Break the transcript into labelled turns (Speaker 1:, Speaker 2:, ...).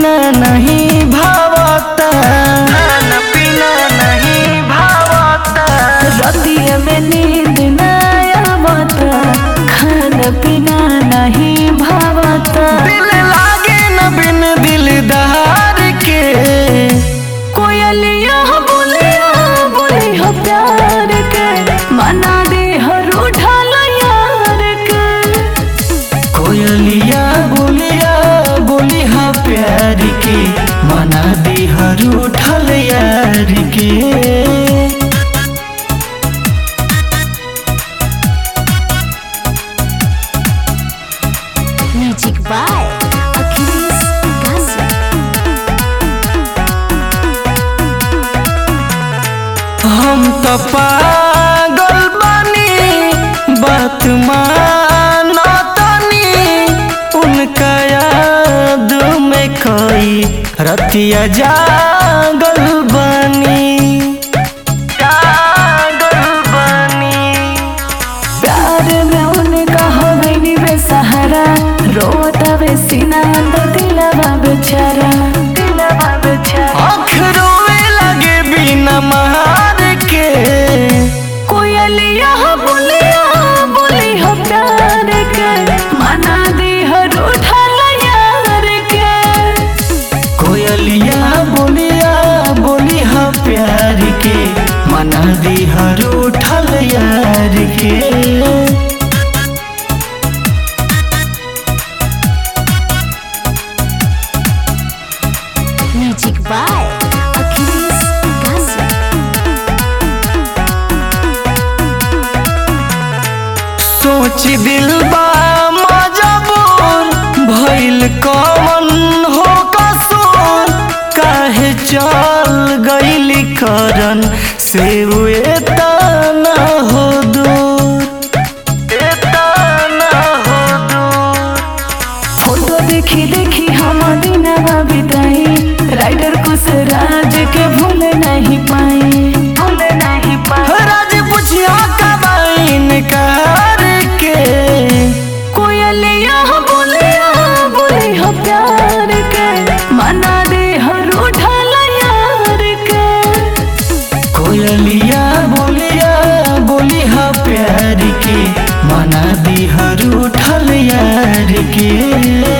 Speaker 1: पीना नहीं भावता खाना पीना नहीं भावता
Speaker 2: रतिया में नींद न आवता खाना पीना नहीं भावता
Speaker 1: दिल लागे न बिन दिलदार के
Speaker 2: कोयलिया बोलिया बोली हो प्यार के मना दे हर उठल यार के
Speaker 1: कोयलिया बोलिया बोली हा प्यार के मना दी हर उठल यार के
Speaker 2: म्यूजिक बाय अखिलेश गाजी
Speaker 1: हम तो पागल बानी बात मानो तनी उनका याद में कोई रतिया जागल बानी जागल बानी
Speaker 2: प्यार में उनका हो गई बेसहारा रोता वे सीना अंदर दिलवा बेचारा दिलवा बेचारा
Speaker 1: आँख रोवे लगे बिना मार के
Speaker 2: कोयलिया बोलिया बोली हो प्यार के मना दी हर उठल यार के
Speaker 1: कोयलिया बोलिया बोली हा प्यार के मना दी हर उठल यार के
Speaker 2: म्यूजिक बाय अखिलेश गाजी
Speaker 1: सोच दिल बा मजबूर भइल कमन हो कसूर काहे चल गइली करन से एतना हो दूर एतना हो दूर
Speaker 2: फोटो देखी देखी हम दिनवा बिताई राइडर कुछ राज के भूल नहीं पाई भूल नहीं पाई
Speaker 1: राज पुछिया कबाइन कार के
Speaker 2: कोयलिया बोलिया बोली हो प्यार के मना दे हर उठल यार के
Speaker 1: कोयलिया बोलिया बोली हा प्यार के मना दी हर उठल यार के